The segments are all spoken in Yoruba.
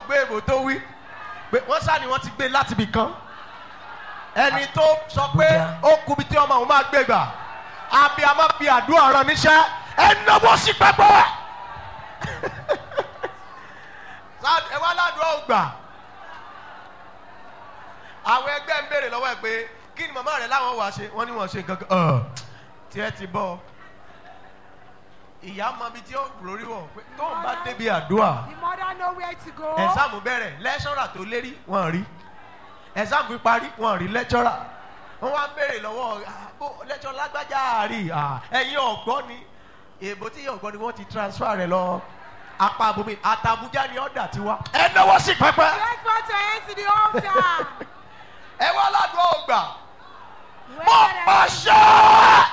gbé èbò tó wí pé wọ́n sá ni wọ́n ti gbé láti ibì kan ẹni tó sọ pé ó kubi tí ọmọ òun máa gbé gbà àbí a máa fi àdúrà rán níṣẹ́ ẹ náwó sí pẹpẹ ẹ wá ládùúgbò ògbà àwọn ẹgbẹ́ ń béèrè lọ́wọ́ ẹ pé kí ni màmá rẹ láwọn wàá ṣe wọ́n ní wọ́n ṣe nǹkan kan tí ẹ ti bọ́ ìyá mọ ibi tí ó lórí wọ̀ pé tó ń bá débi àdúrà The mother know where to go. ẹ̀sáàmù bẹ̀rẹ̀ lẹ́ṣọ́rà tó lérí wọ́n rí ẹ̀sáàmù fi parí wọ́n rí lẹ́ṣọ́rà wọ́n wá ń béèrè lọ́wọ́ "Ah, bó lẹ́ṣọ́ lágbájá àárí ah, ẹ̀yin ọ̀gbọ́n ni èbó tí ọ̀gbọ́n ni wọ́n ti transfer rẹ̀ lọ apá abomi àtàbújá ni ọ̀dà ti wá. ẹ náwó sí pẹpẹ Stretch forth your hands to the altar. ẹ wá ládùúgbò ògbà Where mo are the- pàṣẹ.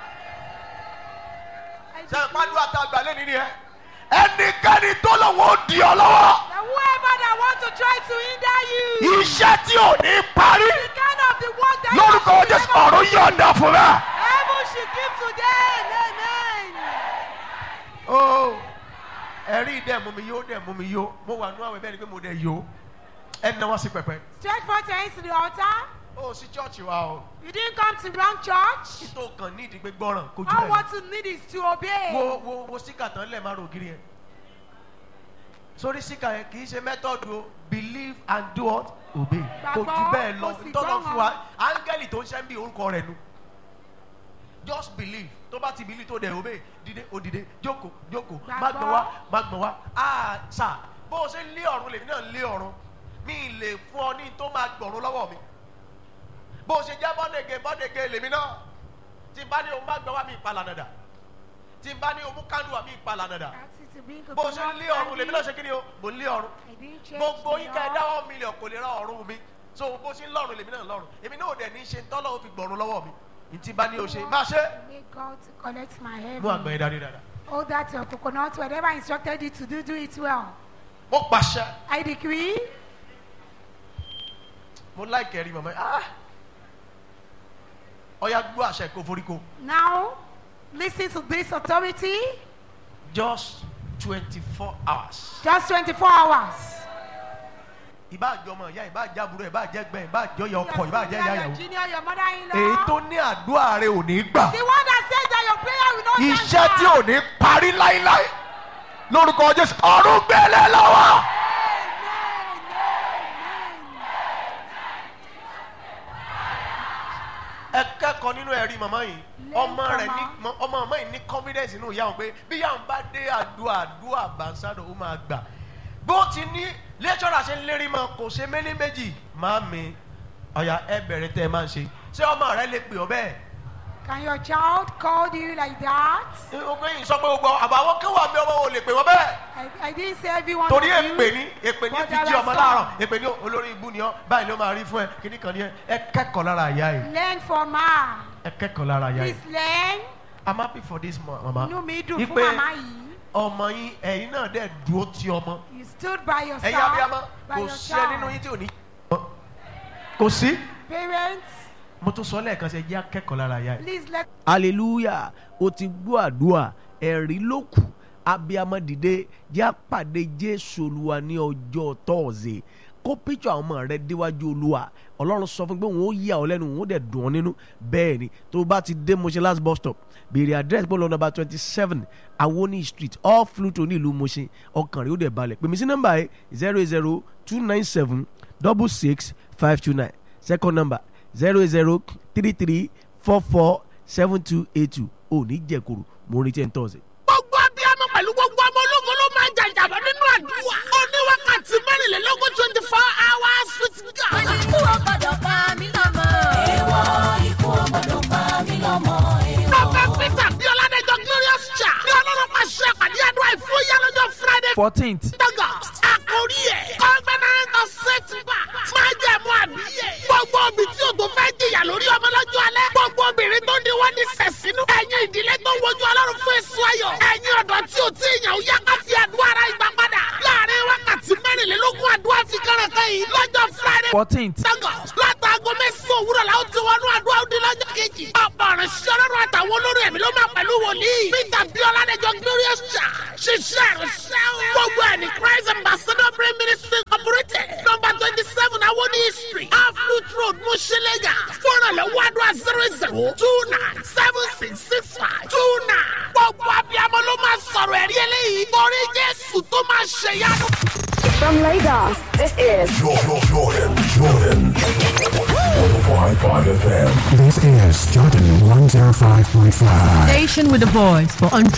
I ṣe decree ìpàdé àtàgbà lẹ́ni ni ẹ ẹnikẹ́ni tó lọ́wọ́ ó di ọ lọ́wọ́ that whoever that want to try to hinder you, iṣẹ́ tí ò ní parí the kind of the work that lórúkọ you jésù never ọ̀run yọ̀ǹda fún mi. Heaven should give today. Amen. ó ẹ̀rí dẹ̀ mú mi yó dẹ̀ mú mi yó mo wà nú àwẹ̀ bẹ́ẹ̀ ni pé mo dẹ̀ yó ẹ̀ ń náwó sí pẹpẹ. Stretch forth your hands to the altar. ó sí chọ́ọ̀chì wa o You didn't come to wrong church. tó kàn ní ìdí pé gbọ́ràn kó jù All ẹ̀ what you need is to obey. wo wo wo síkà tán lẹ̀ máa rò gírí yẹn sórí síkà yẹn kì í ṣe mẹ́tọ́dù o believe and do what obey kò jù Gbàgbọ́, bẹ́ẹ̀ lọ kò sì tọ́lọ́ fún wa gbọ́ràn. áńgẹ́lì tó ń ṣẹ́ ń bí orúkọ rẹ̀ nu just believe tó bá ti believe tó dẹ̀ obey dìde ó dìde jókòó jókòó má gbọ̀n wá má gbọ̀n wá ah sà bó o ṣe ń lé ọ̀run lèmi náà ń lé ọ̀run mi ì lè fún ọ ní tó máa gbọ̀run lọ́wọ́ mi bó o ṣe jẹ́ bọ́dẹ̀gẹ̀ bọ́dẹ̀gẹ̀ lèmi náà tí n bá ní o má gbọ̀n wá mi ìpalà nàdà tí n bá ní o mú kánú wá mi ìpalà nàdà Ask you to bring bó o ṣe ń lé ọ̀run lèmi náà ṣe kí ni o mò ń lé ọ̀run I didn't change gbogbo the yín ká ẹ law. dáwọ́ mílíọ̀n kò lè ra ọ̀run mi so bó ṣe ń lọ́run lèmi náà lọ́run èmi náà ò dẹ̀ ní ṣe tọ́lọ́ fi gbọ̀run lọ́wọ́ mi ní tí n bá ní o ṣe má ṣe Make God to collect my heaven. mú àgbọn yẹn dání dáadáa Hold that your coconut. Whatever I instructed you to do, do it well. mo pàṣẹ I decree. mo láìkẹ́ rí màmá ah ọ̀ya gbọ́ àṣẹ kó foríko Now, listen to this authority. just twenty four hours Just 24 hours. ìbá àjọ ọmọ ìyá ìbá àjẹ àbúrò ìbá àjẹ ẹgbẹ́ ìbá àjọ ìyá ọkọ ìbá àjẹ ìyá your ìyàwó junior, your mother-in-law. èyí tó ní àdúrà rẹ ò ní gbà The one that says that your prayer will not iṣẹ́ answer. tí ò ní parí láíláí lórúkọ jésù ọ̀run gbélé lọ́wọ́. Amen, amen. ẹ kẹ́kọ̀ọ́ nínú ẹ̀rí màmá yìí Learn ọmọ from rẹ̀ ní her. mọ- ọmọ màmá yìí ní confidence nínú ìyá òun pé bí ìyá òun bá dé àdúrà àdúrà bàǹsádò ó máa gbà bó ti ní lẹ́tọ́rà ṣe ń lérí mọ́ kò ṣe méní méjì máa mi ọ̀yà ẹ bẹ̀rẹ̀ tẹ́ ẹ máa ń ṣe ṣé ọmọ rẹ lè pè ọ́ bẹ́ẹ̀ Can your child call you like that? ọgbẹ́ yìí sọ pé gbogbo àbáwọ́ kí wà mí ọmọ ò lè pè wọ́n bẹ́ẹ̀ I, I didn't say everyone torí of you. èpè ní èpè ní But fi there jí are ọmọ some. láàárọ̀ èpè ní olórí ibú ni ọ́ báyìí ló máa rí fún ẹ kíní kan ní ẹ ẹ kẹ́kọ̀ọ́ lára àyà yìí Learn from her. ẹ kẹ́kọ̀ọ́ lára àyà yìí Please learn. i'm happy for this ma- mama Inú mi dùn fún Wípé màmá yìí. ọmọ yín ẹ̀yin náà dẹ̀ dúró ti ọmọ You stood by yourself. ẹ̀yin abiyamọ by kò your sí ẹ nínú child. yín tí ò ní. kò sí Parents, mo tún sọ lẹ́ẹ̀kan sí ẹ jẹ́ akẹ́kọ̀ọ́ lára àyà yìí. please let hallelujah o ti gbọ́ àdúrà ẹ̀rí ló kù abiyamọ dìde jẹ́ àpàdé jésù olúwa ní ọjọ́ tọ́ọ̀sì kó píṣọ àwọn ọmọ rẹ déwájú olúwa ọlọ́run sọ fún pé òun ó yà ọ́ lẹ́nu òun ó dẹ̀ dùn ọ́ nínú bẹ́ẹ̀ ni tó o bá ti dé Mushin last bus stop béèrè address bọ́ọ̀lù number twenty seven awoni street off Fluto ní ìlú Mushin ọkàn rẹ ó dẹ̀ balẹ̀ pèmí sí nọ́mbà yìí zero eight zero two nine seven double six five two nine second number zero eight zero three three four four seven two eight two ò ní jẹ̀kuru mo retí ẹ̀ ń tọ́sí. gbogbo abiyamọ pẹ̀lú gbogbo ọmọ ológun ló máa ń jàjàbọ̀ nínú àdúrà. ó ní wákàtí mẹ́rìnlélógún twenty four hours with God. ikú ò gbọdọ̀ pa mí lọ́mọ. èèwọ̀ ikú ò gbọdọ̀ pa mí lọ́mọ. Prophet Peter bí Ọládẹ́jọ́ Glorious Cha ní ọlọ́run máa ṣe àpàdé àdúrà ìfúyà lọ́jọ́ Friday fourteenth August. Àkórí ẹ̀ Covenant of Setback máa jẹ́ mú àbíyẹ̀. Gbogbo òbí tí o tó fẹ́ jìyà lórí ọmọ lọ́jọ́ alẹ́. Gbogbo obìnrin tó ní wọ́n ní sẹ̀sínú. Ẹ̀yin ìdílé tó ń wojú ọlọ́run fún èso ayọ̀. Ẹ̀yin ọ̀dọ́ tí o ti yàn ó yá ká fi àdúrà ara ìgbà padà. Láàárín wákàtí mẹ́rìnlélógún àdúrà fi kẹ́rẹ̀ kan yìí lọ́jọ́ Friday fourteenth August. Látàgọ́ mẹ́sàn-án òwúrọ̀ la ó ti wọnú àdúrà òdi lọ́jọ́ kejì. Ọ̀pọ̀ ọ̀rọ̀ ṣiṣẹ́ ọlọ́run àtàwọn olórí ẹ̀mí ló máa pẹ̀lú wòlíì. Peter Biola Dẹjọ́ Glorious Church. Ṣiṣẹ́ ìrìnsẹ́ o. Gbogbo ẹ̀ ní Christ Ambassador Brain Ministry àdúrà zero zero two nine seven six six five two nine. gbogbo abiyamọ ló máa sọ̀rọ̀ ẹ̀rí eléyìí torí jésù tó máa ṣèyanu. From Lagos, this is Jordan, Jordan, Jordan. 105.5 FM. This is Jordan 105.5. Station with a voice for